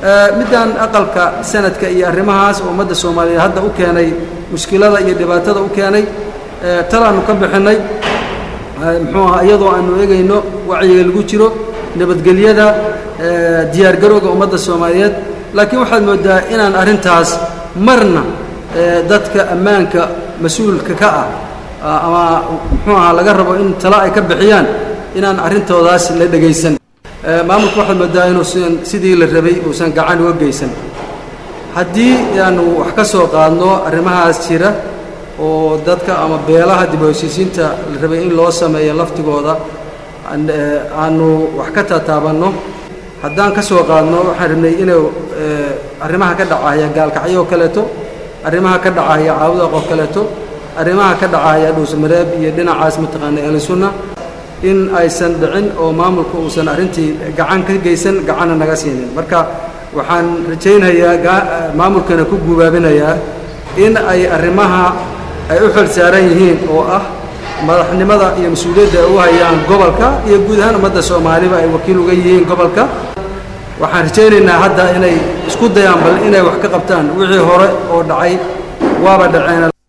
middan aqalka sanadka iyo arrimahaas oo ummadda soomaaliyeed hadda u keenay mushkilada iyo dhibaatada u keenay talaannu ka bixinnay muxuu aha iyadoo aanu eegayno wacyiga lagu jiro nabadgelyada diyaargarowga ummadda soomaaliyeed laakiin waxaad mooddaa inaan arrintaas marna dadka ammaanka mas-uulka ka ah ama muxuu ahaa laga rabo in tala ay ka bixiyaan inaan arrintoodaas la dhegaysan maamulka waxaad mooddaa inuusan sidii la rabay uusan gacan uga geysan haddii aanu wax ka soo qaadno arrimahaas jira oo dadka ama beelaha dib u heshiisiinta la rabay in loo sameeyo laftigooda aanu wax ka taataabanno haddaan ka soo qaadno waxaan rabnay inuu arrimaha ka dhacaya gaalkacyo oo kaleeto arrimaha ka dhacaya caawudaq oo kaleeto arrimaha ka dhacaya dhuusmareeb iyo dhinacaas mataqaana ahlusunna in aysan dhicin oo maamulka uusan arrintii gacan ka geysan gacanna naga siinin marka waxaan rajaynayaa maamulkana ku gubaabinayaa in ay arrimaha ay u xil saaran yihiin oo ah madaxnimada iyo mas-uuliyadda ay u hayaan gobolka iyo guud ahaan ummadda soomaaliba ay wakiil uga yihiin gobolka waxaan rajaynaynaa hadda inay isku dayaan bal inay wax ka qabtaan wixii hore oo dhacay waaba dhaceen